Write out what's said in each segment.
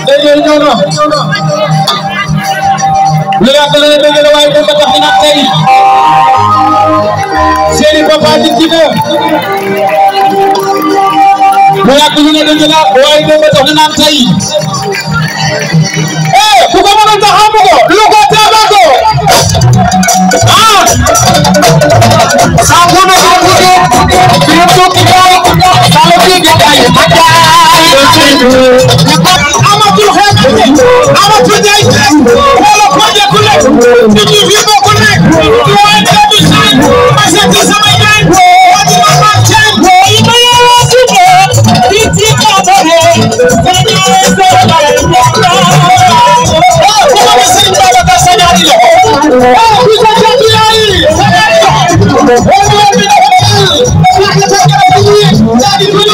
léegi ñëw na lu yàgg la ne dëgg la waaye dem ba tax na tey seeni papa di dina lu yàgg lu ne dëgg la waaye dem ba tax na tey eh ku ko mën a taxaw ko lu ko taaba ko ah saa ko na ko ko bi ko ki ko saa ko ki kay amatul xeet amatul jaay wala ko jekku lekk nit ñi fi bokk nekk waaye da du saan ma seet sama yaay wadi ma ma ceen yi ma yawa tuko di ci ko bare ko ñu so bare ko ko ma seen baba ka sanari lo ku ko jekku yaay sanari lo ko ko bi na ko ya ka ta ka bi ya di ko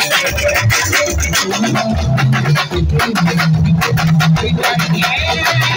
Thank you.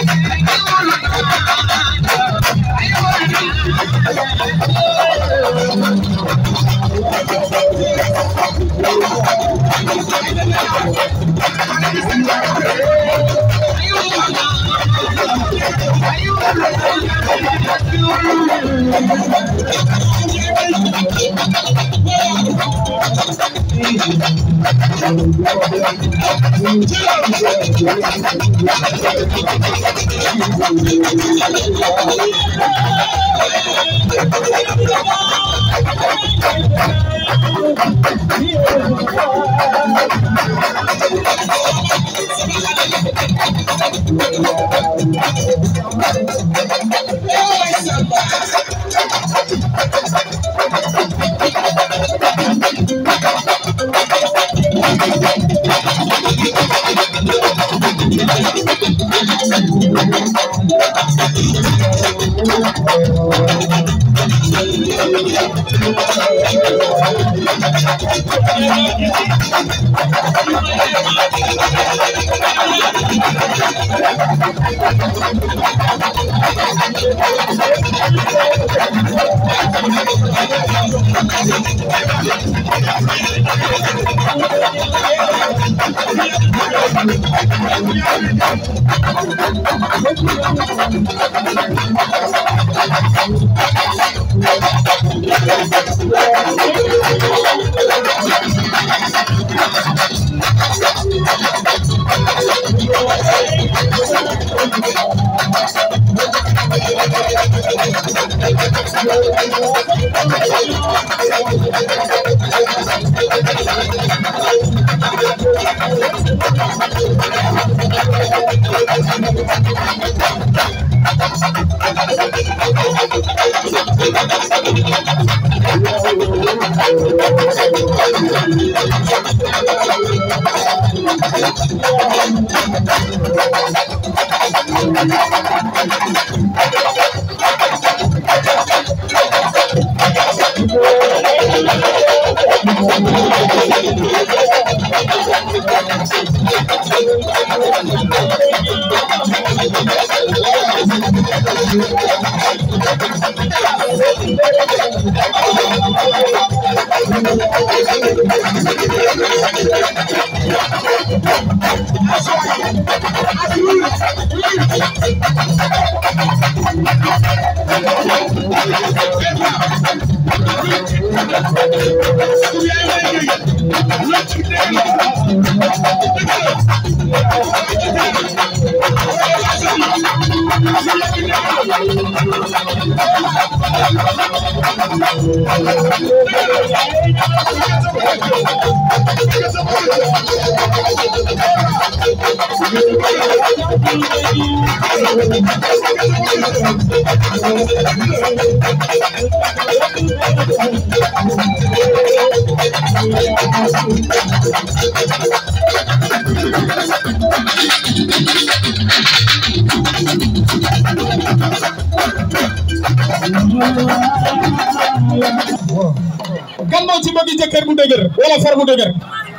kan moo ci bëgg jëkkër bu dëgër wala far bu dëgër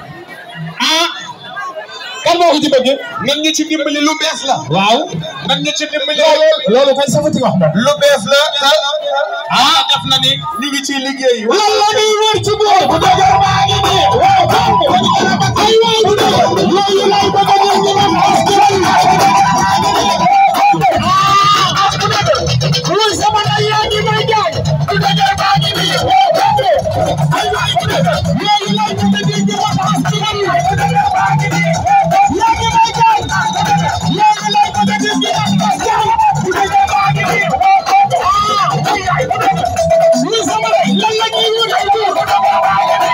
ah kan moo ko ci bëgg nan ñu ci dimbali lu bees la. waaw nan ñu ci dimbali. loolu kay safati wax moom lu bees la. ah def na ni ñu ngi ciy liggéey. lan la ñuy wër ci boor bu dëgër baa ngi nii waaw kam ay waay bu dëgër loolu lay bëgg a ñëw ñu naan askan Luy sama ndey yaa ngi may jaay bu dëgër baa ngi nii waaw kam ay waay bu dëgër loolu lay bëgg a ñëw ñu naan askan bu dëgër baa ngi nii yaa ngi may jaay loolu lay bëgg a ñëw ñu naan askan bu dëgër baa ngi nii waaw kam ay waay bu dëgër luy sama ndey lan la ñuy wër ci boor bu dëgër baa ngi nii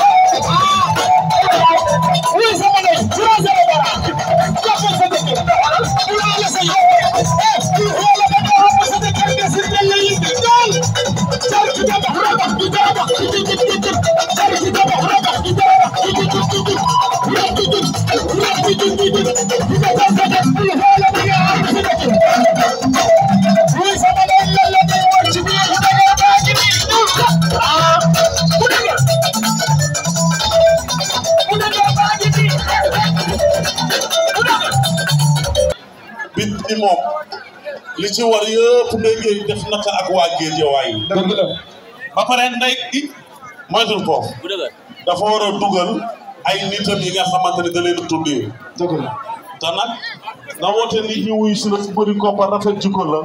Luy sama ndey français la dara jàppal sa dëkk bu la sa yow eh ku xool ba nga xam sa dëkk nga si nga lay indi dool jar ci dama raba di dama di di di di jar ci dama raba di dama di di di di rab di di rab di di di di di nga sa sa dëkk ku xool ba nga xam sa dëkk Luy sama ndey lan la ñuy wër ci biir bu dëgër baa ngi nii ah bu dëgër bu dëgër baa ngi nii bu dëgër bit ni moom li ci war yëpp ndey géej def naka ak waa Géejawaay yi dëgg la ba pare ndey i moytul foofu dafa war a dugal ay nitam yi nga xamante ne da leen tuddee dëgg la te nag nga woote nit ñi wuyu si la fu bëri koppar rafet jikko la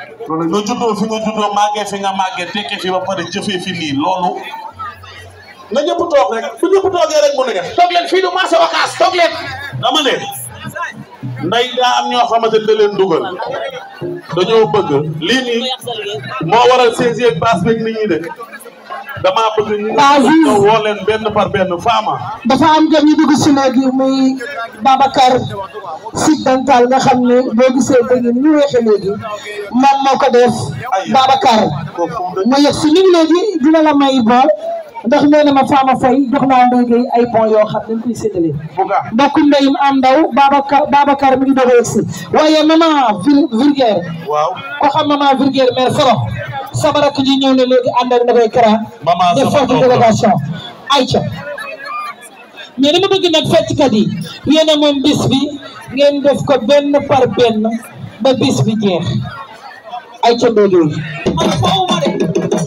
nga juddoo fi nga juddoo màggee fi nga màggee tekkee fi ba pare jëfee fi nii loolu na ñëpp toog rek bu ñëpp toogee rek mu neex toog leen fii du marché Ocass toog leen dama ne nday daa am ñoo xamante ne da leen dugal dañoo bëgg lii nii moo waral saisi ak passe beeg nit ñi de damaa bëgg ñu Aziz. ñëw woo leen benn par benn faama dafa am gan ñu dugg si léegi muy Babacar Sy dental nga xam ne boo gisee dëgg ni ñu weexe léegi moom moo ko def Babacar mu yegg si ñu léegi dina la may bon ndax nee na ma Fama Faye jox naa Ndeye Gueye ay bon yoo xam dañ koy séddale buga mbokk ndeyim am ndaw Babacar Babacar mi ngi doog a yegg si waaye maman Vil Vulgaire waaw ko xam maman Vulgaire mère Foro sama rakk ji ñëw ne léegi ànd ak Ndeye Kara Maman def sama forte doom la. délégation Aïcha mais dama bëgg nag fecckat yi yéen a moom bis bi ngeen def ko benn par benn ba bis bi jeex Aïcha Ndeye man foofu ma de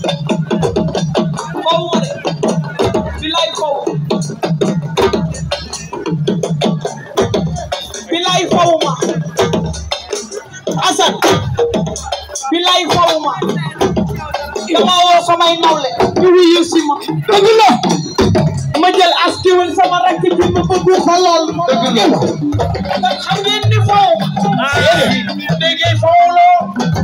foofu ma de bilaay foofu bilaay foofu ma Assane bilaay foofu ma dama woo samay nawle ñu wuyu si ma dëgg la ma jël askiwul sama rakk ji ma bëgg xolal dëgg la ndax xam ngeen ni foofu ma dégg foofu loo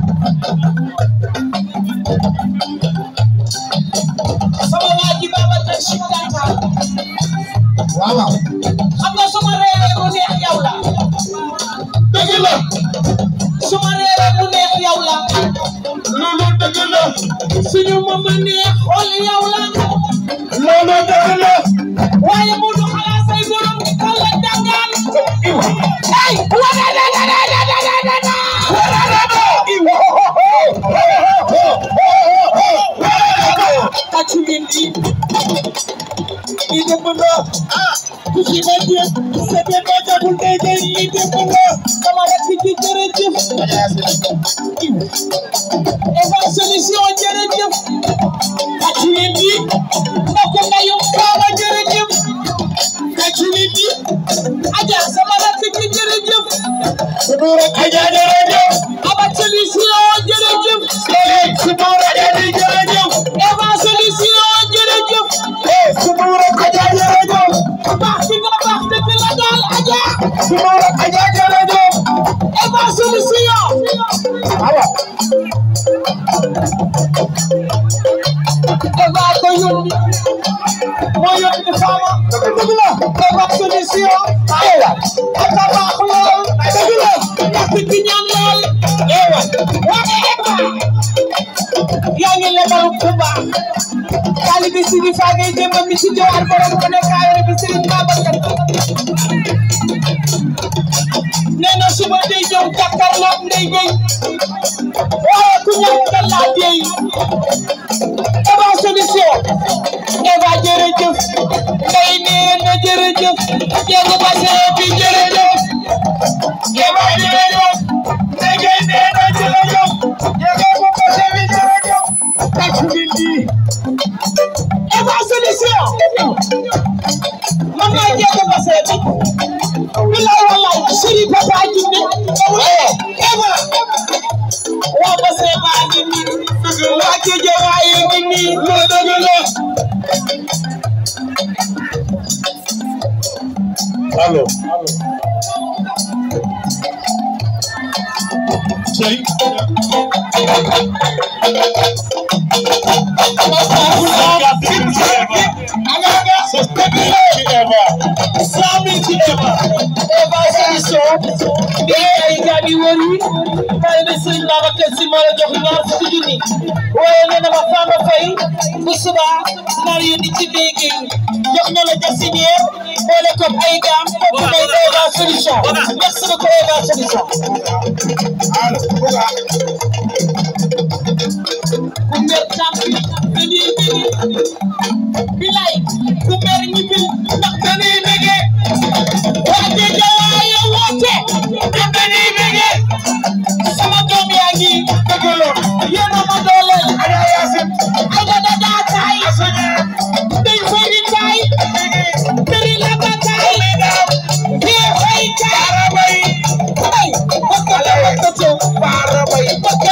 sama waa ji Babacar Sy Dental waaw waaw xam nga suma reeree mu neex yow la dëgg la suma reeree mu neex yow la loolu dëgg la suñu mama neex xool yow la loolu dëgg la waaye mu du xalaat say borom xool la dangaan ay wala la la la la la la la la wala la la Tàccu leen lii lii dëgg la ku ci bañ a seetee ba jagul day day lii dëgg la sama rakk ji jërëjëf Eva solution jërëjëf tàccu leen lii mbokk ndayu Baba jërëjëf tàccu leen lii Adja sama rakk ji jërëjëf Sudur Adja jërëjëf Aba solution jërëjëf Sudur Adja jërëjëf Eva solution jërëjëf Sudur Adja jërëjëf baax bi nga baax dëgg la daal Adja Sudur Adja jërëjëf Eva solution awa Eva ko yónni moo yónni Fama dëgg la Eva solution awa aka baax lool dëgg la ñàkk gi ñaan lool ewa wane Eva yaa ngi lebal ku baax taalibe Sidi Fagay démb mi ci jowar borom ko nekk ayore bi Serigne Babacar nee na suba day ñëw jàkkaarloog Ndeye Gueye waaye ku ñëw nga laa dey Eva solution Eva jërëjëf Ndeye nee na jërëjëf Diego Basse bi jërëjëf Eva jërëjëf Ndeye Gueye nee na jërëjëf Diego Basse bi jërëjëf tàccu leen lii Eva solution man maa Diego Basse bi bilaay wallaay sëriñ papa jinne Eva waa Basse baa ngi nii waa Géeja waaye ngi nii loolu dëgg la allo tey Eva solution bi ay gaabi wër yi waaye ne sëriñ Babacar Si moo la jox ñaar fukki junni waaye nee na ma Fama Faye bu suba naar yu di ci léegi jox na la jasinière boole ko ay gaam kooku mooy Eva solution merci beaucoup Eva solution ku mer tampi dañuy bëgg bilay ku mer ñibbil ndax dañuy bëgge waa Géeja waaye woote ndax dañuy bëgge sama doom yaa ngi dëgg la yéen a ma dooleel ay da da daa taay day fay di taay dari la ba taay kee fay taay ay bakka la bakka to bakka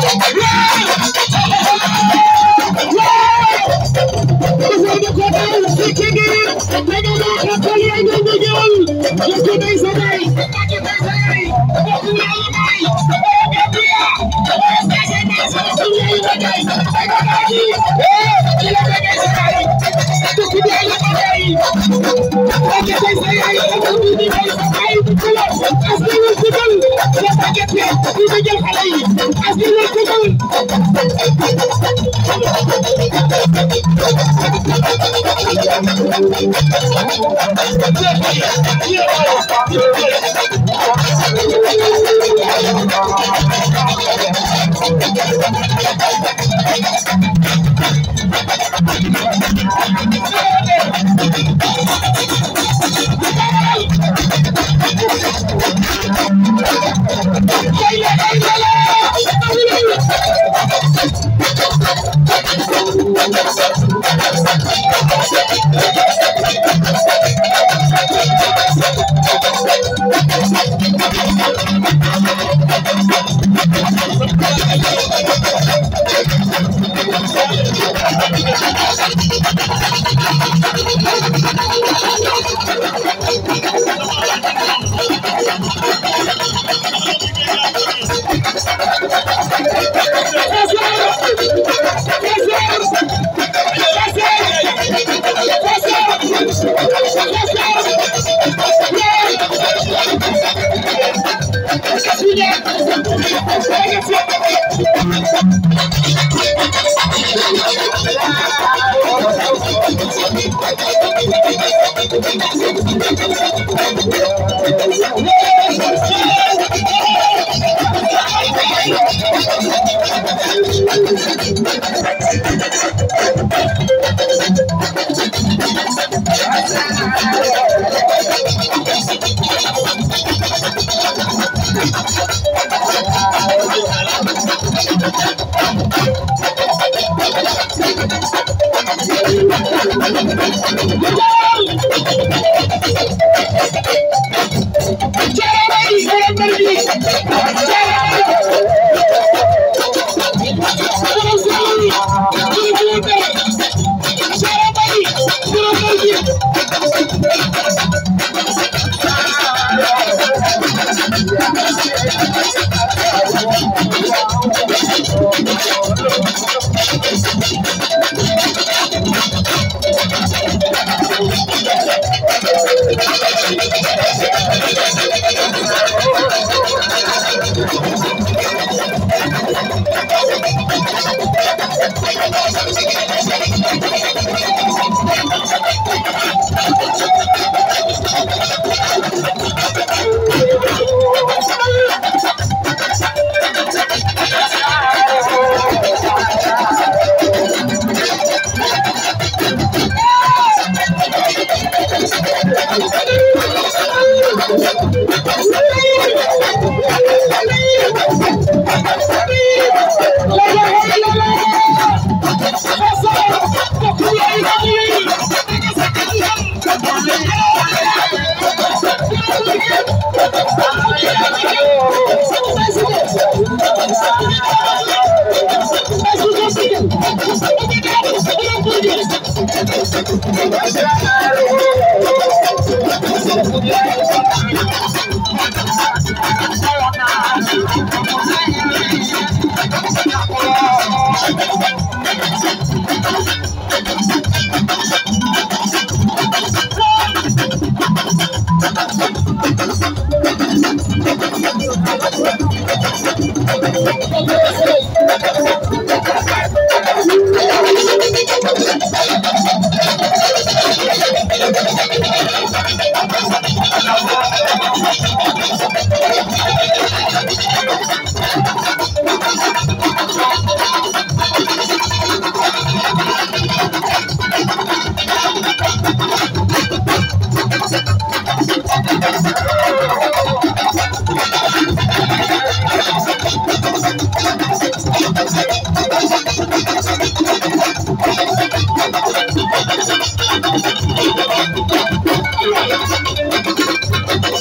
Thank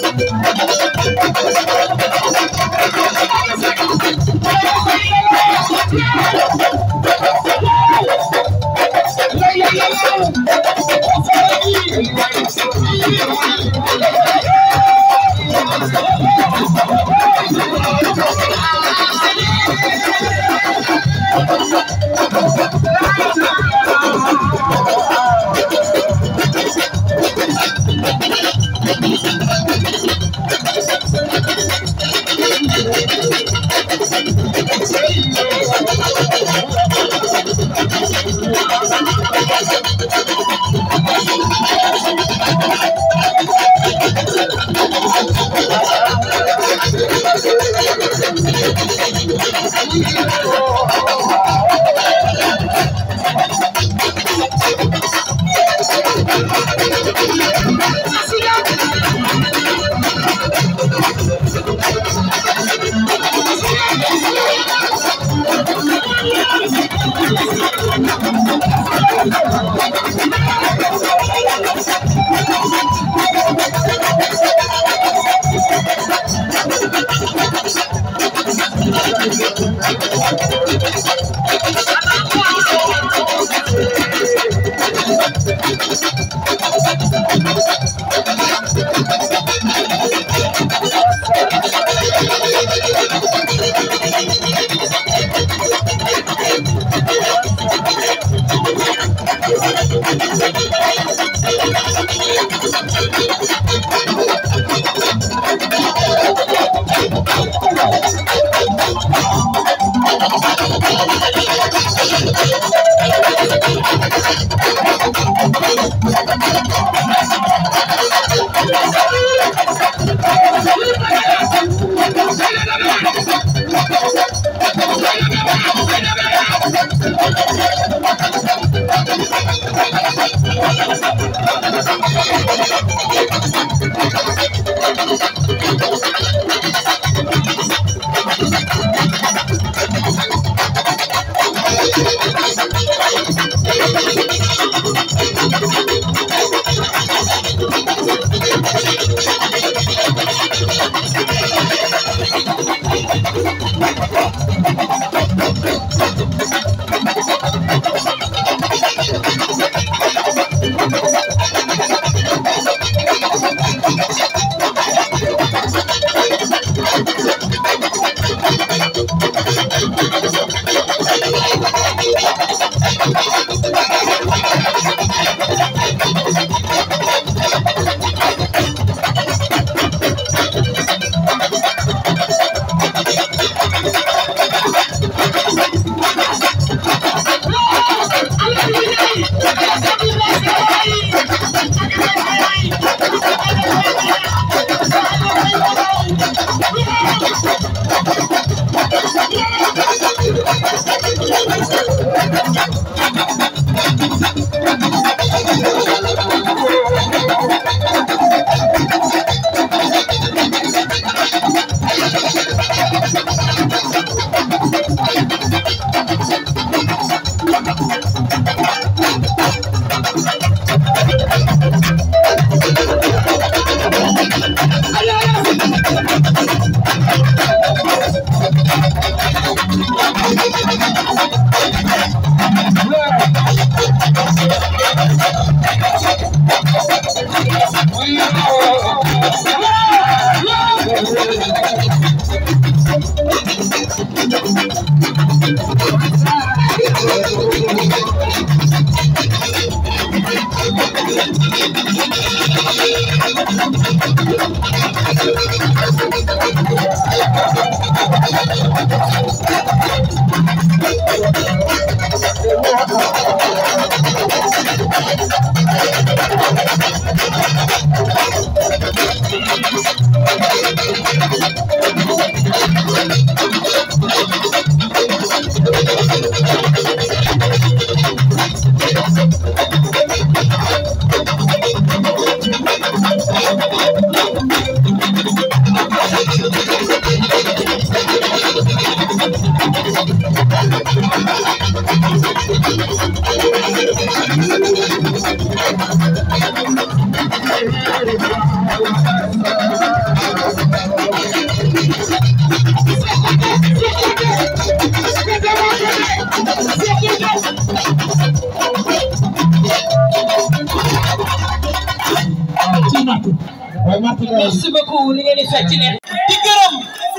merci beaucoup li ngeen di fecc ne di gërëm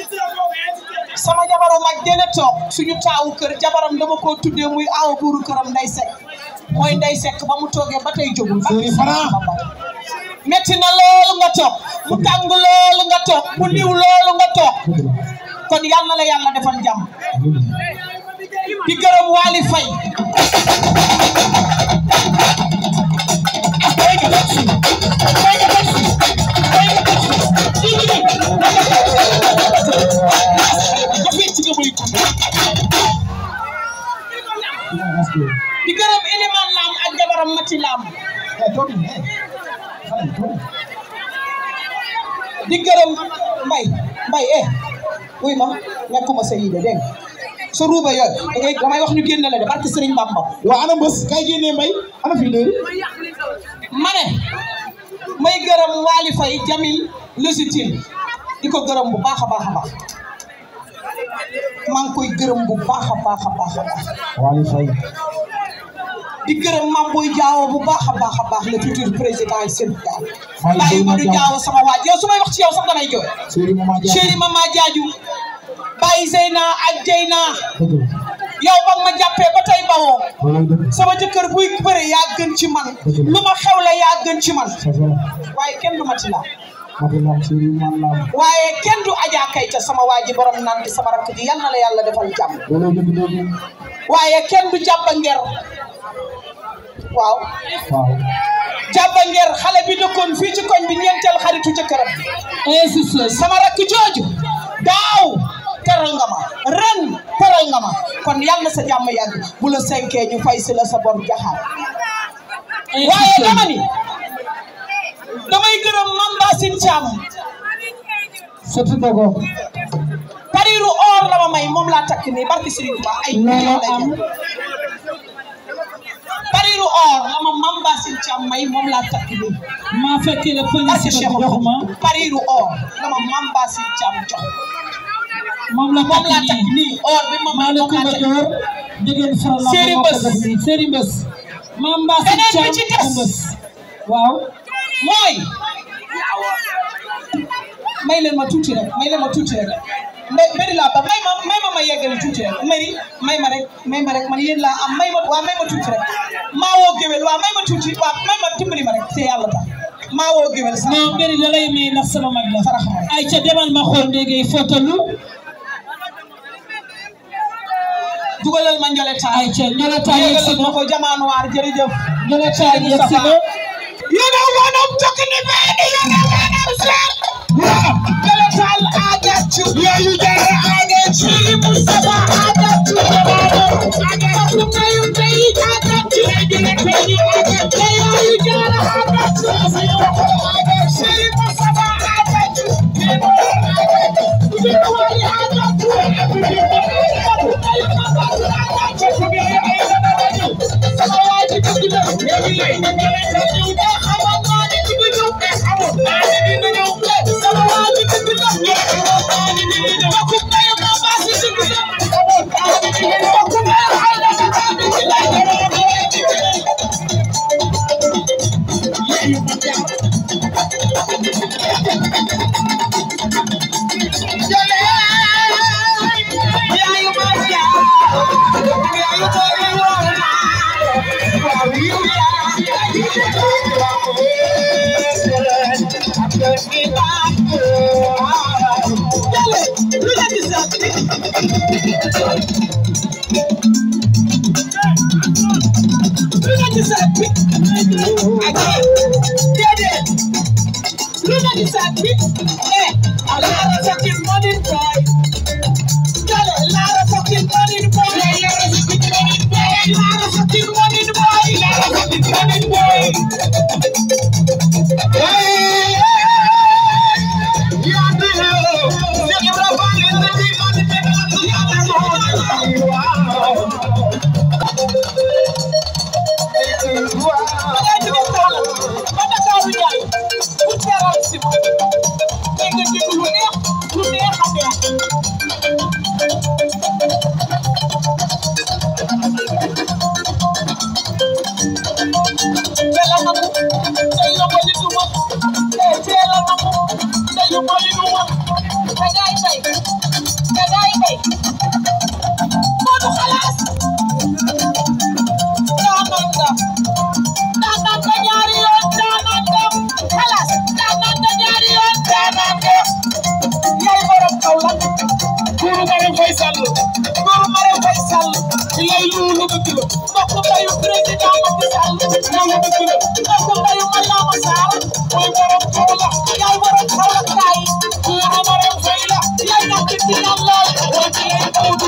sama jabaru mag dene toog suñu taawu kër jabaram dama koo tuddee muy awa buuru këram nday sekk mooy nday sekk ba mu toogee ba tey jógul metti na loolu nga toog mu tàng loolu nga toog mu niw loolu nga toog kon yal na la yàlla defal jàmm di gërëm Waly Faye ci làmb di gërëm mbay mbay eh wuy ma nekkuma sa yii de dégg nga sa ruuba yooyu da ngay damay wax ñu génne la de barke Sëriñ Bamba waa ana mbës kay génnee mbay ana fii léegi ma ne may gërëm Waly Faye Jamil Légitime di ko gërëm bu baax a baax a baax maa ngi koy gërëm bu baax a baax a baax a baax Waly Faye di gërëm Mame Boye Diao bu baax a baax a baax le futur président du Sénégal Waly bàyyi Faye ma du Diao. Diao sama waaj yow su may wax ci yow sax damay jooy Sëriñ Mama Dia chéri Mama Diadiou bàyyi Zeyna ak Jeyna dëgg la yow ba nga ma jàppee ba tey bawoo loolay dëgg sama jëkkër buy bëre yaa gën ci man lu ma xewle yaa gën ci man c'est vrai waaye kenn du ma ci laal mati lam sëriñ man lam waaye kenn du Adja Kayta sama waa ji borom naan di sama rakk ji yal na la yàlla defal jàmm loolay dëgg dëgg waaye kenn du jàppa nger waaw waaw jàppa nger xale bi dëkkoon fii ci koñ bi ñeenteel xaritu jëkkëram insiste sama rakk jooju daaw teral nga ma ren teral nga ma kon yal na sa jàmm yàgg bu la senkee ñu fay si la sa bor jaxaar waaye dama ni damay gërëm Mamba Sin Thiam surtout dogo pariru or la ma may moom laa takk nii barki Serigne Touba ay million lay jar pariru or la ma Mamba Sin Thiam may moom laa takk nii maa fekkee la barki police Cheikh ko jox ma pariru or la ma Mamba Sin Thiam jox moom la moom laa takk takk nii nii or bi ma may maa la moom ko laa ba takk door dégeen faral la Séri ma ko Mbës. def nii Séri Mbës maam Mbaa si Beneen bi Thiam ci des. Mbës waaw mooy may leen ma tuuti rek may leen ma tuuti rek mbay mbiri laa ba may ma may ma ma yeggali tuuti rek mbiri may ma rek may ma rek man yéen laa am may ma waa may ma tuuti rek maa woo géwél waa may ma tuuti waa may ma dimbali ma rek te yàlla tax maa woo géwél sax non mbiri da lay may ndax sama mag la sarax ma rek ay ca demal ma xool ndéegay fotalu dugalal ma njole taay ay ca ñola taa yegg si dugalal ma na ko jamaanuwaar jërëjëf ñola taa yegg si na You know what I'm talking about? You know what I'm saying? Njole taal I got you. Yeah, you got it. I got you. Mustafa, I got you. I got you. Now you say I got you. I got you. I got you. Yeah, you got it. I got you. I got you. Mustafa, I got you. You know what I got you. You know what I got you. Now you got it. I got you. Sama waa ji dëgg la. Léegi léegi nga ñëw nga ñëw de xamoon naa ne di nga ñëw de xamoon naa ne di nga ñëw de. Sama waa ji dëgg la. Xamoon naa ne di nga ñëw. Mbokku mbéy ma baa si dëgg la. Xamoon naa ne di nga ñëw. Mbokku mbéy xay na si taa bi ci lay gën a bëri. Yéen ma jaar. Jole. Yaayu ma jaar. Yaayu ma jaar.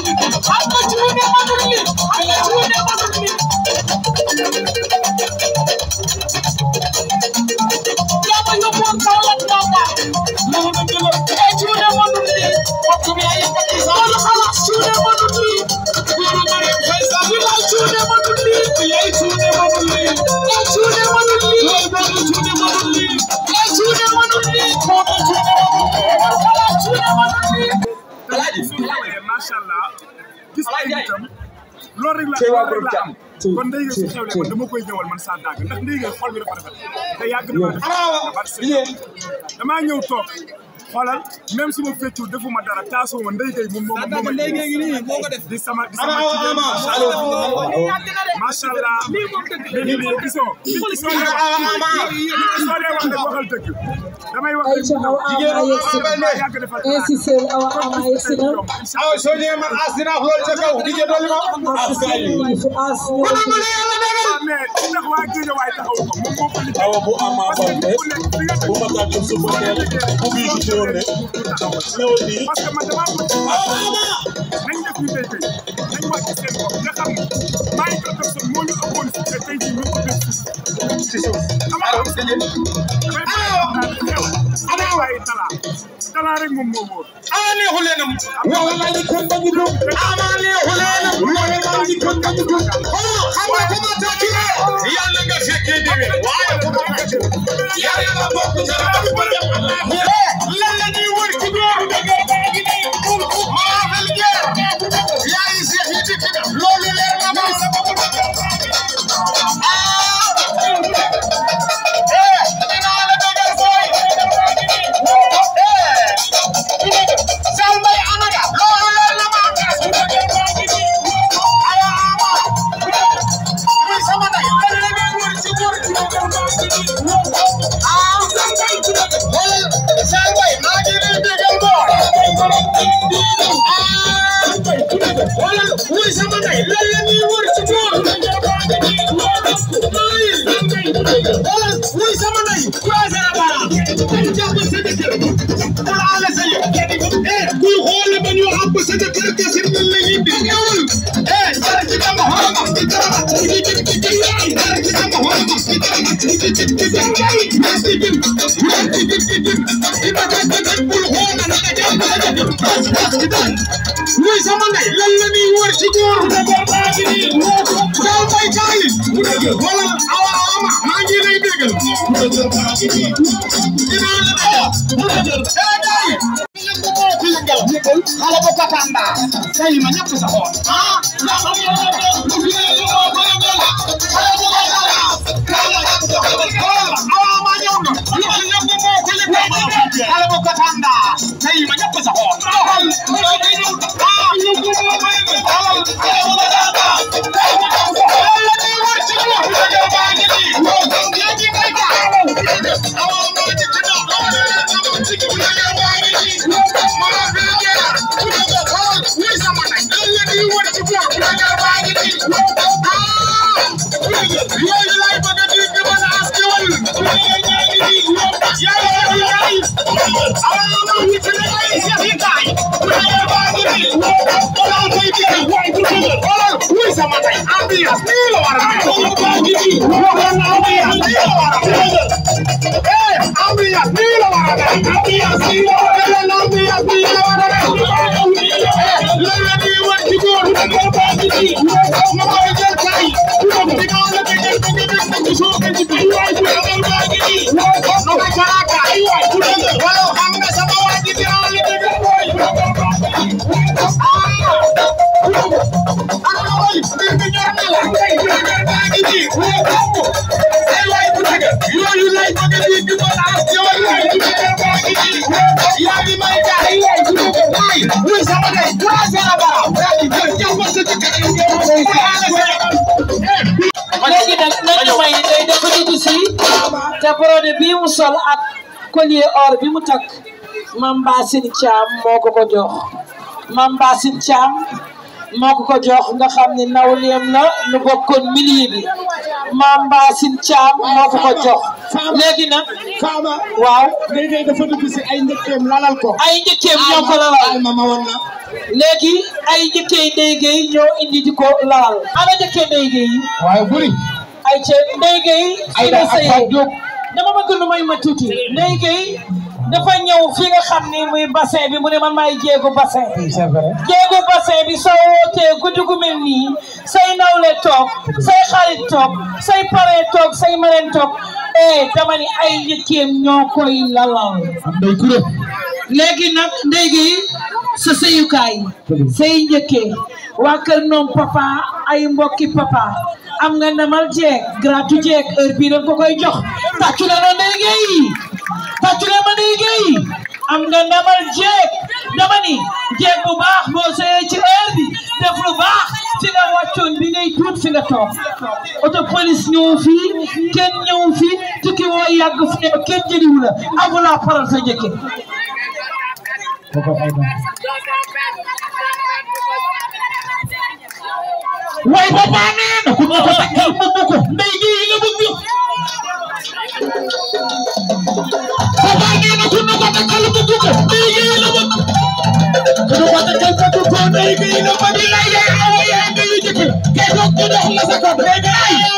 Thank you. macha allah gis ay nitam loolu rek la loolu rek la am kon ndey nga su xewle man dama koy ñëwal man saa dàgg ndax ndey nga xol bi dafa rafet te yàgg na ma def damaa ñëw toog xoolal même su ma feccul defuma dara taasoo ma ndey gay moom moo ma moo ma di sama di sama jigéen macha allah macha allah léegi nii gisoo soo dee wax soo dee wax rek waxal dëgg damay wax Aïcha awa ama yegsi na yàgg defal insisté awa ama yegsi na aw soo ñëwee man asina xool ca kaw di jël dolli ma as fu as mais ndax waa géej waay taxaw ko moom moo ko liggéey awa bu ama parce que bante nit ku nekk fi nga bu ma tàggu suba teel bu bii ci teewoon ne ñëwal nii parce que man damaa ko nañ def ñu tey tey nañ wàcc seen bopp nga xam ne maa ngi ko sa moo ñu ëppoon fi te tey jii ñu ko def ci suuf ama am sa yéen damay bàyyi xew ana waaye tala tala rek moom moo wóor ama neexu leenam wala la ni kon bañu do ama neexu leenam wala la ni kon bañu do oh xam nga ko ma ta ci yàlla nga fekkee déwé waaye ko ma ta ci yàlla nga bokk ci rabu ko dem Allah lan la ñuy wër ci góor maa fal geer yaay seex yi dikk na loolu leer na ma eh dinaa la dogal boy eh Sal Mbaye Anaga loolu leer na ma ala ama muy sama day lan la ñuy wër ci góor ah wala Sal Mbaye maa ngi lay déggal boor ah wala muy sama day lan la ñuy wër ci góor wala muy sama day croisé la bara jàpp sa jëkkër wala ala sa yëg eh kuy xool ba ñu àbb sa jëkkër kese nan la ñuy di ñëwal eh dara ci dama xoroma ci dara ci ci ci ci ci yaay dara ci dama xoroma ci dara ci ci ci ci ci yaay ci ci ci ci ci ci ci ci ba ba ba bul xool na nga jàpp sa jëkkër bas bas ci dara muy sama ndey lan la ñuy wër ci góor Sal Mbaye kaay wala awa ama maa ngi lay déggal dinaa la déggal xale bu katanda say ma ñëpp sa xool ah xale bu katanda say ma ñëpp sa xool yooyu lay bëgg a dégg mën a askewal Walau hamba sama wajib yang lebih léegi nag nañu may day def dugg si te produit bii mu sol ak collier or bi mu takk Mame Bassine Thiam moo ko ko jox Mame Bassine Thiam moo ko ko jox nga xam ne nawleem la nu bokkoon milieu bi Mame Bassine Thiam moo ko ko jox léegi nag Fama waaw léegi dafa dugg si ay njëkkeem lalal ko. ay njëkkeem ñoo ko lalal ma ma woon la. léegi ay njëkkee Ndeye Gueye ñoo indi di ko lalal ana njëkkee Ndeye Gueye yi waaye buri ay ca Ndeye Gueye ay fii da la ak Fatou sëyee Diop. dama bëgg lu may ma tuuti Ndeye Gueye dafa ñëw fi nga xam ni muy bassin bi mu ne man maay jéego bassin c'est vrai. jéego bassin bi soo wootee guddi gu mel nii say nawle toog say xarit toog say pare toog say mareen toog eh dama ni ay njëkkeem ñoo koy lalal am day kuréel. léegi nag Ndeye Gueye sa sëyukaay say njëkkee waa kër noom papa ay mbokki papa am nga ndamal jeeg gratu jeeg heure bii dañ ko koy jox tàccu na no Ndeye Gueye tàccu na ma Ndeye Gueye am nga ndamal jeeg dama ni jeeg bu baax boo sëyee ci heure bi def lu baax fi nga wàccoon bi ngay tuut fi nga toog auto police ñëw fii kenn ñëw fii tukki woo yàgg fu ne kenn jëliwu la amu la parole sa njëkke way papa nee na ku ñu ko takkal bëgg ko Ndeye Gueye la bëgg papa nee na ku ñu ko takkal bëgg ko Ndeye Gueye la bëgg ku ñu ko takkal bëgg ko Ndeye Gueye la bëgg la yaay awa yaay nga yu jëkk kay ko ku dox la sa ko Ndeye Gueye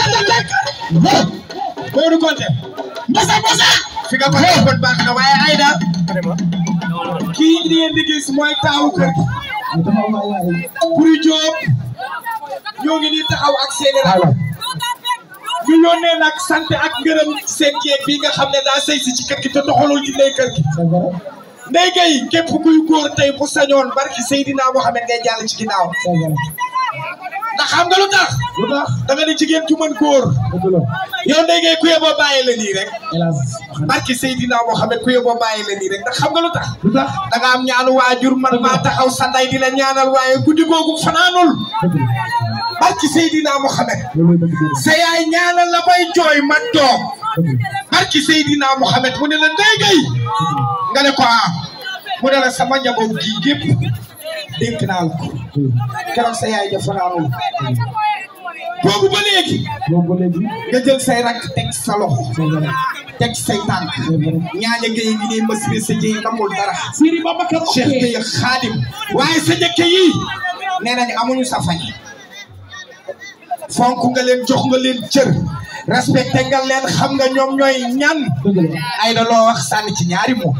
Modou Konté mbasa mbasa fi nga ko defoon baax na waaye Aïda kii li ngeen di gis mooy taawu kër gi Buri Diop ñoo ngi nii taxaw ak seeni rakk ñu yónnee nag sant ak ngërëm seen jeeg bi nga xam ne daa sëy si ci kër gi te doxalul ci ndey kër gi Ndeye Gueye képp kuy góor tey bu sañoon barki Seydina Mohamed ngay jàll ci ginnaaw ndax xam nga lu tax lu tax da nga ni jigéen ju mën góor yow Ndeye Gueye ku yeboo bàyyi la nii rek barki Seydina Mohamed ku yeboo bàyyi la nii rek ndax xam nga lu tax lu tax da nga am ñaanu waajur man maa taxaw sa ndey di la ñaanal waaye guddi googu fanaanul barki Seydina Mohamed sa yaay ñaanal la bay jooy ma toog barki Seydina Mohamed mu ne la Ndeye Gueye nga ne ko ah mu ne la sama njaboot gi gépp dénk naa la ko keroog sa yaay ja fanaanul boobu ba léegi nga jël say rakk teg sa loxo teg say tànk ñaaña Gueye gi ne mas bi sa jëy namul dara Siri Babacar Cheikh Gueye xaadim waaye sa njëkke yi nee nañu amuñu sa fay fonk nga leen jox nga leen cër respecté nga leen xam nga ñoom ñooy ñan ay da loo wax sànni ci ñaari moom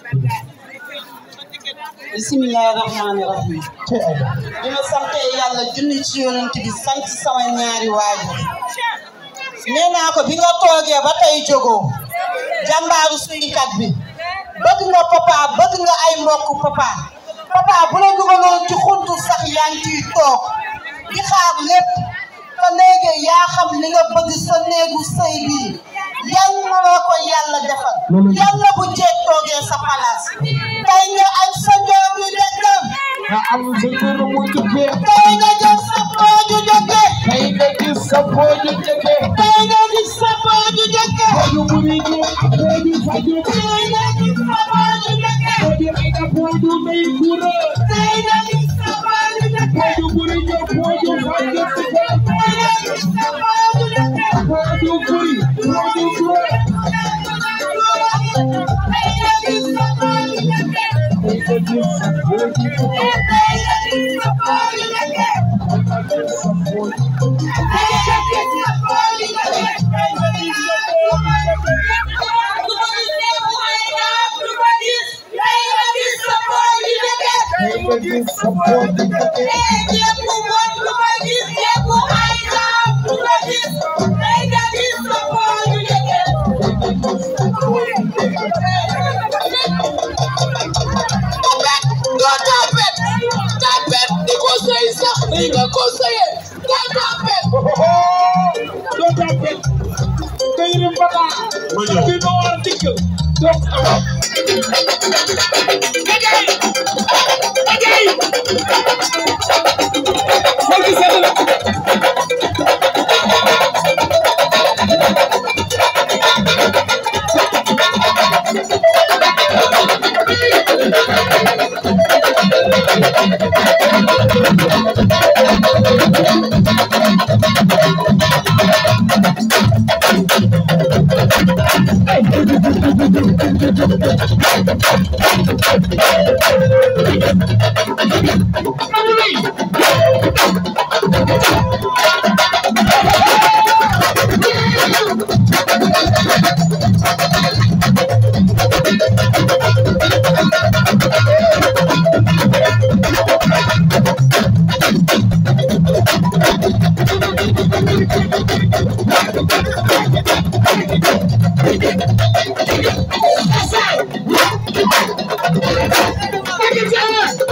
bisimilahi rahmaani rahim bi ma sante yàlla junni ci yonent bi sant sama ñaari waajur nee naa ko bi nga toogee ba tey jógoo jàmbaaru suykat bi bëgg nga papa bëgg nga ay mbokk papa papa bu la dugaloon ci xuntu sax yaa ngi ciy toog di xaar lépp te léegi yaa xam li nga bëgg sa néegu sëy bii yal na la ko yàlla defal yàlla bu jeeg toogee sa palaas tey nga ak sa njoogu dëkkam nga am sa njëriñ mu jëkkee tey nga gis sa pooju dëkke tey nga gis sa pooju jëkkee tey nga gis sa pooju dëkke pooju buri jóg pooju faju tey nga gis sa pooju dëkke pooju ay na pooju may kura tey nga gis sa pooju dëkke pooju buri jóg pooju faju tey nga gis sa pooju dëkke pooju buri pooju kura tey nga gis sa pooju dëkke tey nga gis sa pooju jëkkee tey nga gis sa pooju dëkke tey nga gis sa pooju tey nga gis sa pooju jëkkee doo tàppee nga yërëm bata di no war dikk doo awa Ndeye Ndeye xol bi sedd na Thank you.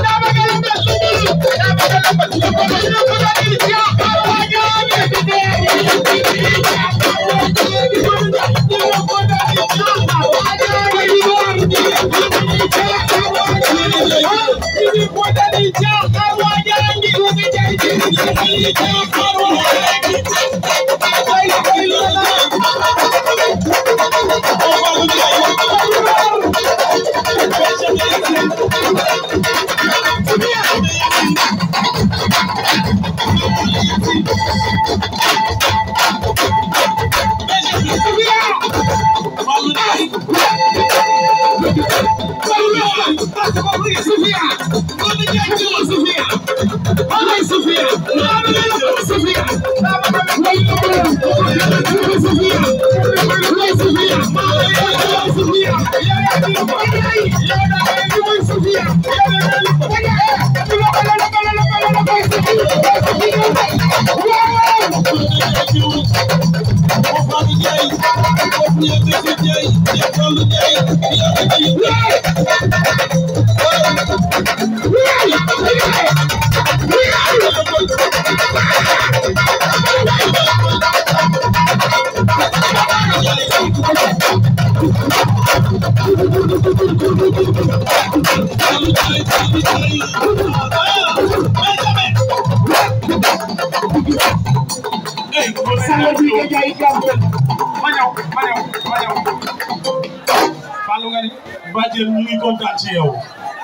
Badiane ñu ngi kontaan ci yow.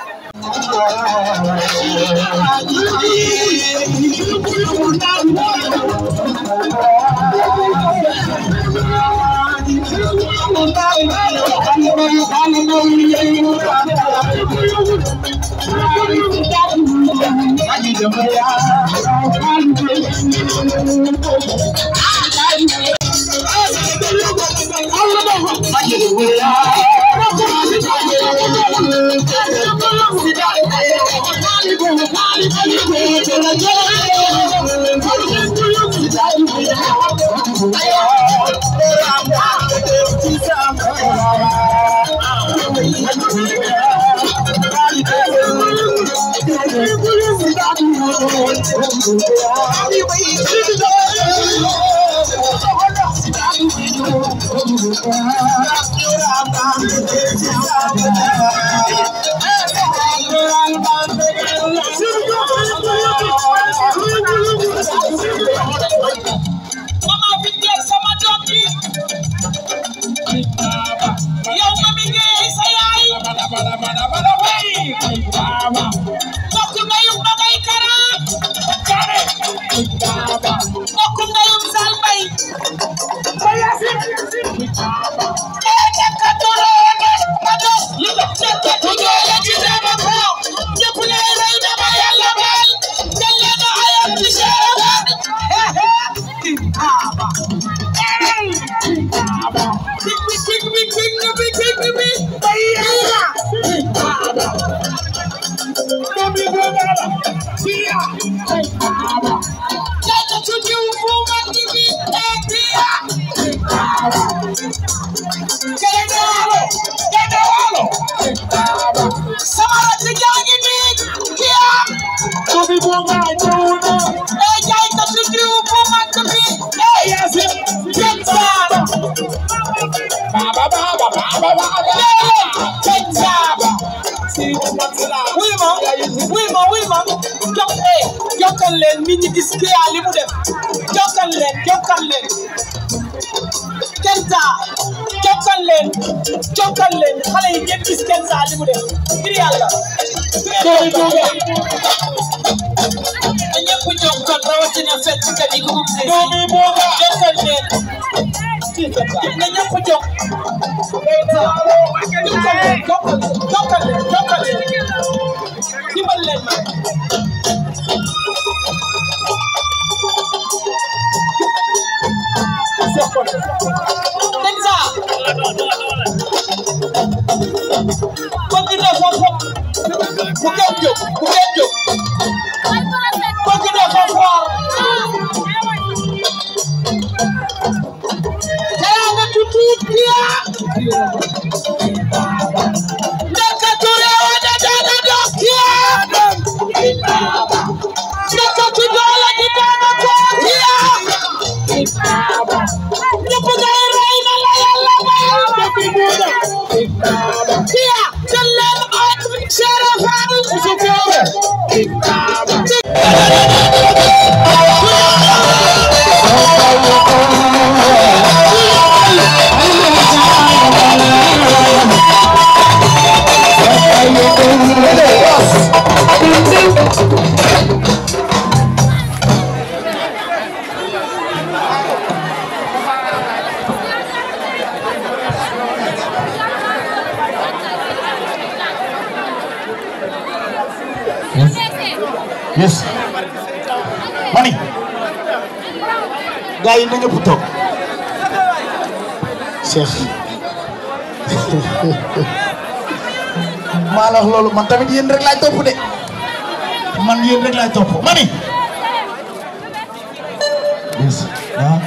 Mama bi ngeen sama doom ji yow mami ngeen sa yaay mbokk ndeyum Nogay Kara mbokk ndeyum Sal Mbay ee dekka doroone ma dos dekka tujoole ci dama ko ñëpp ne rey dama yàlla baal jël leen a ayam ci seereer Big, big, big, big, big, big, big, big, big. Leta tujiuvuma hivi, eh, pia. Kende walo, kende walo. Samara tijangi ni, pia. Eh, jaita tujiuvuma hivi, eh, pizza. Wima, wima, wima. Jok, eh, jokkal leen nit ñi gis kii yaa li mu def. Jokkal leen, jokkal leen. Kenza, jokkal leen, jokkal leen. Xale yi ngeen gis Kenza li mu def. Ngir yàlla. Na ñëpp jokkal rawatina fecckat yi groupe Sessi. Jokkal leen. Na ñëpp jokk. Jokkal leen, jokkal leen, jokkal leen, jokkal leen. Dimbal leen ma. Kenza. Bëgg na fa fa. Bu kenn jóg, bu kenn jóg. Bëgg na fa foor. Teraanga tutuut biya. Ndaka ture wane dana dokiya. ñëpp ngay rey na la yàlla may Kia jël leen ak Cheikh Fall Ousou yes mani gars yi na ñëpp toog Cheikh maa la wax loolu man tamit yéen rek laay topp de man yéen rek laay topp mani yes ah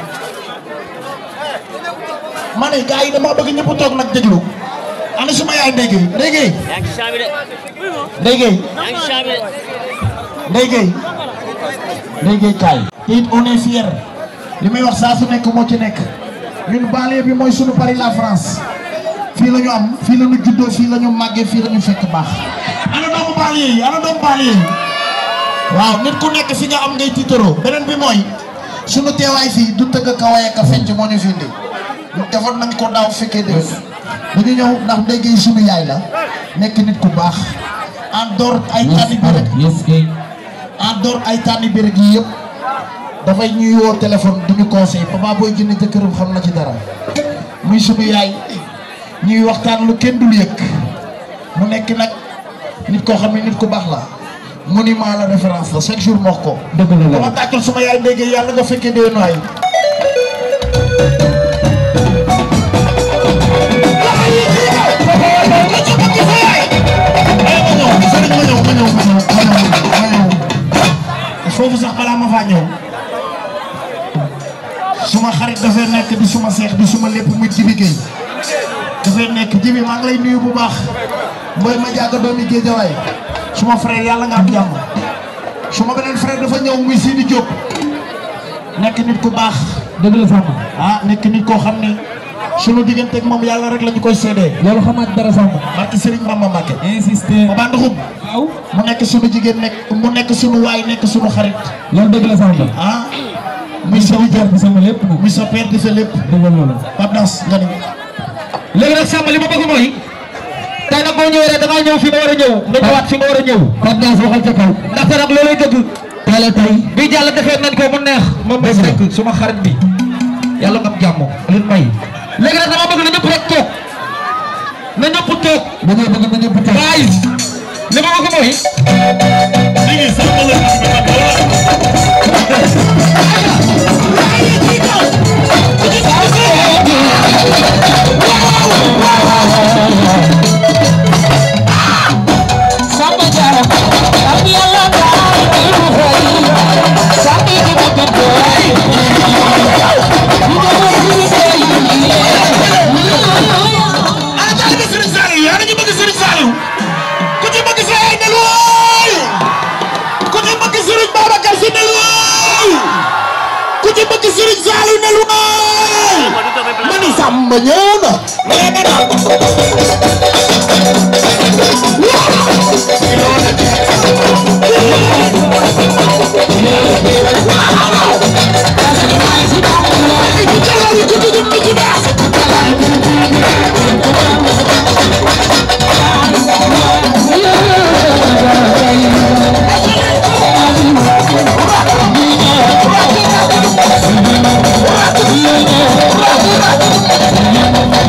mani gars yi dama bëgg ñëpp toog nag déglu ana suma yaay ndéygéey ndéygéey yaa ngi ci champs bi de ndéygéey yaa ngi ci champs bi de Ndeye Gueye Ndeye Gueye kaay te it on est fier li may wax saa su nekk moo ci nekk ñun banlieue bi mooy sunu Paris la France fii la ñu am fii la ñu juddoo fii la ñu màggee fii la ñu fekk baax ana doomu banlieue yi ana doomu banlieue yi waaw nit ku nekk fi nga am ngay tiitaroo beneen bi mooy sunu teewaay fii du tëgg ka waye ka fecc moo ñu fi indi defoon nañ ko daaw fekkee def dañu ñëw ndax Ndeye Gueye sunu yaay la nekk nit ku baax en dehors ay tànni bi rek en dehors ay tànni bi rek yi yëpp dafay ñuy woo téléphone duñu conseil papa booy jënd jëkkëram xam na ci dara muy sunu yaay ñuy waxtaan lu kenn dul yëg mu nekk nag nit koo xam ne nit ku baax la monument la référence la chaque jour moo ko dëgg la dama tàccal suma yaay ndéggee yàlla nga fekkee dee nooy foofu sax balaa ma faa ñëw suma xarit dafay nekk di suma seex di suma lépp muy Jibi Gueye dafay nekk Jibi maa ngi lay nuyu bu baax mbooy ma jàgga doomi Géejawaay suma frère yàlla nga am jàmm suma beneen frère dafa ñëw muy Sidi Diop nekk nit ku baax dëgg la Samba ah nekk nit koo xam ne sunu diggante ak moom yàlla rek la ñu koy seedee loolu xamaat dara Samba barke Serigne Bamba Mbacke insister ba nduxum waaw mu nekk sunu jigéen nekk mu nekk sunu waay nekk sunu xarit loolu dëgg la Samba ah muy sa père di sama lépp muy sa père di sa lépp dëgg la loolu Pape Das nga ni léegi nag Samba li ma bëgg mooy tey nag boo ñëwee rek da ngaa ñëw fi ma war a ñëw nga ñëwaat fi ma war a ñëw Pape Das waxal ca kaw ndaxte nag loolay dëgg teel a tey bi jàll defee nañ ko mu neex moom may sekk suma xarit bi yàlla nga am jàmm leen may léegi nag dama bëgg na ñëpp rek toog na ñëpp toog da ngay bëgg na ñëpp toog waaye li ma bëgg mooy Samba Diarra am yàlla baal di lu xëy Samba di ma gën doy di ma gën di ana taalibe Serigne Saliou yaa ngi bëgg Serigne Saliou ku ci bëgg sa yaay ne looy ku ci bëgg Serigne Babacar Sy ne looy ku ci bëgg Serigne Saliou ne looy ma ni Samba ñëw na Thank you.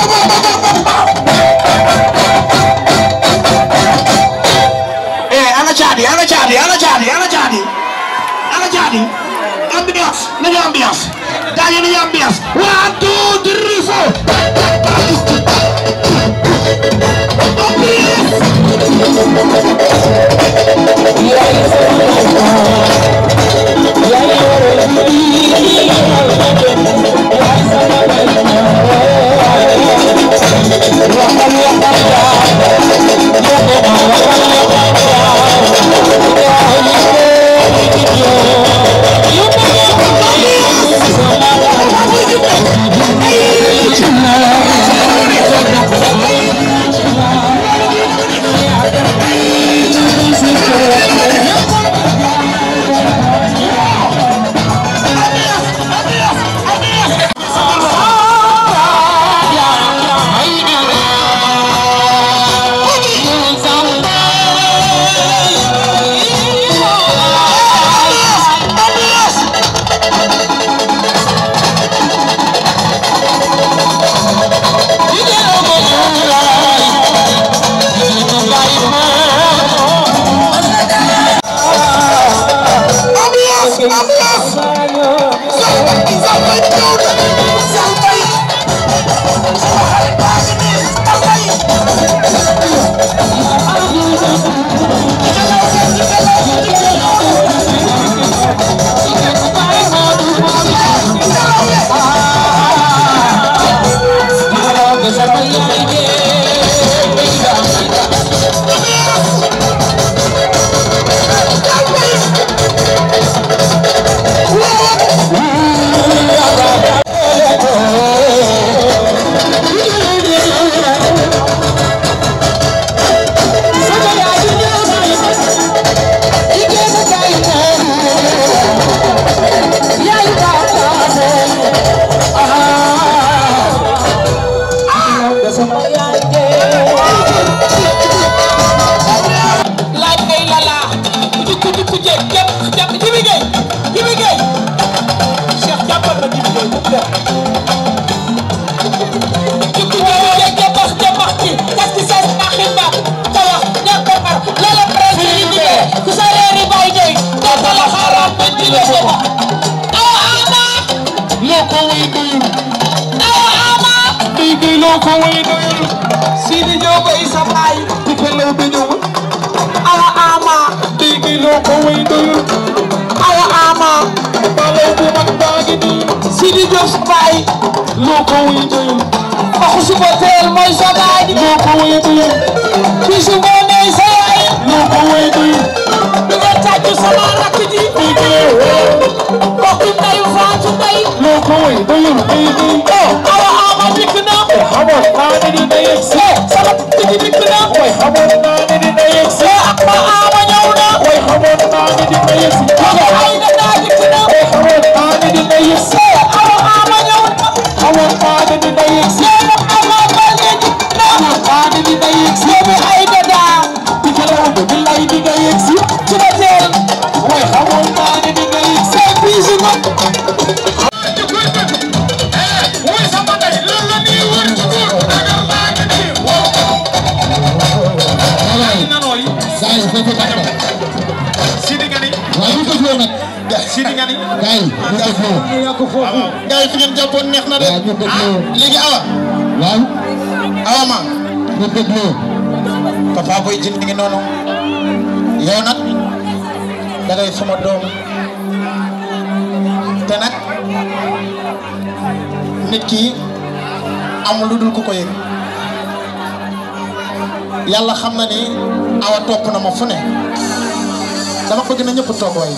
Eh, ana jadi, ana jadi, ana jadi, ana jadi. Ana jadi. Ambiance, nañu ambiance. Dañu nañu ambiance. One, two, three, four. laaj ngay lala ku ci ku jeeg jàpp jàpp Jibi Gueye Jibi Gueye Cheikh jàppal ma Jibi Gueye bu dem jukku jeeg jabax jabax ci tas ki sas aximba tawax ñàkk a mar lala presse yi di dee ku sa reeri bay dey dootu la xaaral ba di la ko wax awa ama loo ko way doyul awa ama day gay loo ko way doyul Sidi Diop ay sa baay di ko lew bi ñëwul awa ama dégg loo ko way doyul awa ama balaw bu mag baa ngi nii Sidi Diop sa baay loo ko way doyul waxu suba teel mooy sa baay loo ko way doyul bisu boo nee sa yaay loo ko way doyul di nga tàcc sama rakk ji dégg mbokki ndeyu faatu ndey loo ko way doyul dégg oh awa ama dikk na xamoon naa ne dina yegg si sama tigi dikk na way xamoon naa ne dina yegg si ma ama ñëw na way xamoon naa ne dina yegg si joge ay na naa dikk na way xamoon naa ne dina yegg si awa ama ñëw na xamoon naa ne dina yegg si ma ama ba léegi na xamoon naa ne dina yegg si joge ay na daa di kalaw ba bi lay di nga yegg si ci la teel way xamoon naa ne dina yegg si bisu ma Sidi Gani. waaye bu dégloo nag. Sidi Gani. gars yi bu dégloo. gars yi fi ngeen jàppoon neex na de. waaw bu dégloo. léegi awa. waaw awa ma. bu dégloo. papa boy jin mi ngi noonu. yow nag. da ngay suma doom. te nag. nit ki amul lu dul ku ko yëg. yàlla xam na ni awa topp na ma fu ne. dama bëgg na ñëpp toog waay.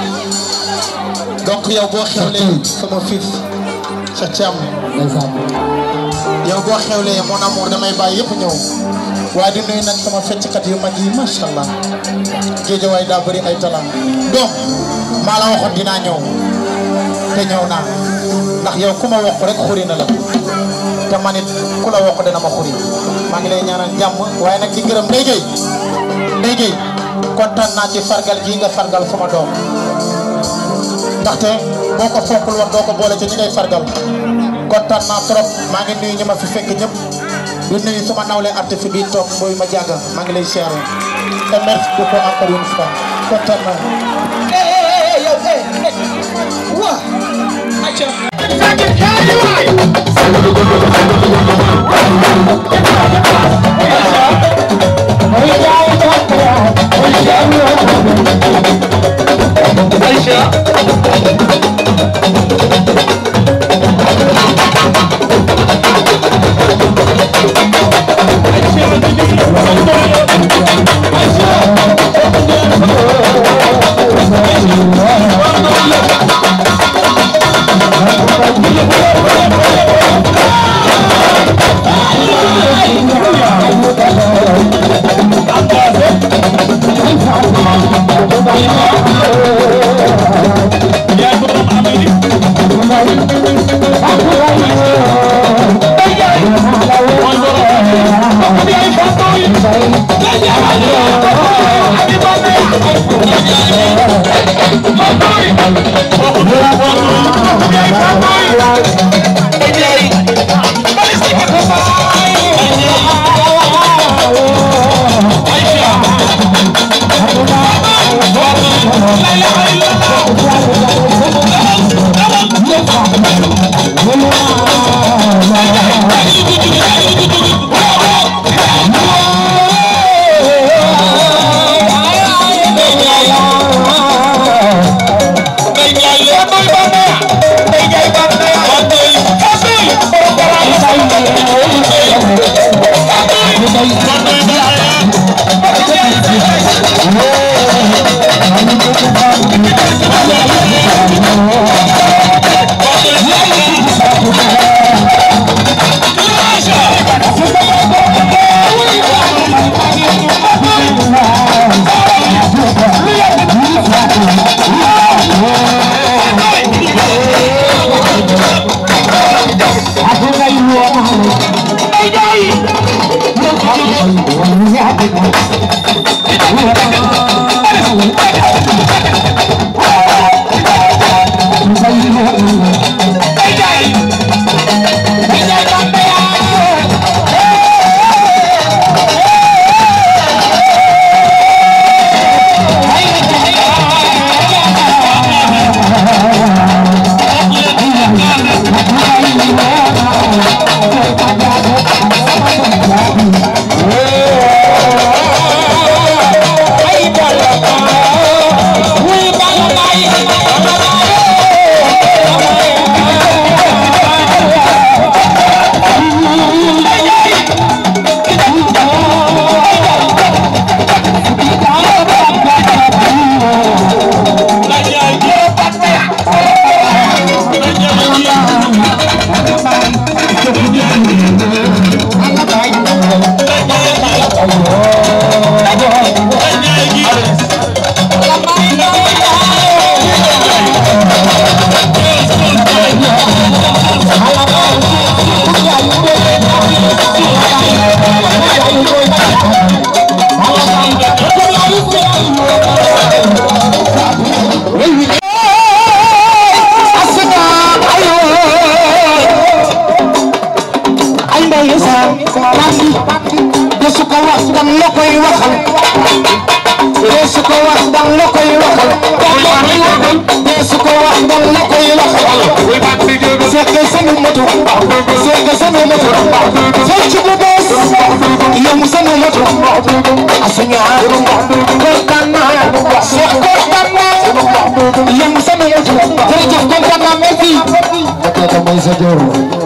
donc yow boo xewlee sama fils sa càmm. ndeysaan. yow boo xewlee mon amour damay bàyyi yëpp ñëw waaye di nuyu nag sama fecckat yu mag yi macha allah géejawaay daa bëri ay talent donc maa la waxoon dinaa ñëw te ñëw naa ndax yow ku ma wax rek xuri na la te man it ku la wax dana ma xuri maa ngi lay ñaanal jàmm waaye nag di gërëm Ndeye Gueye Ndeye Gueye kontaan naa ci fargal gii nga fargal sama doom ndaxte boo ko fonkul woon doo ko boole ci ñi ngay fargal kontaan naa trop maa ngi nuyu ñi ma fi fekk ñëpp di nuyu sama nawle artiste bi toog booy ma jàgga maa ngi lay siyaare te merci beaucoup encore une fois kontaan naa. yow eh wa aca Jërëjëf kontaan naa merci.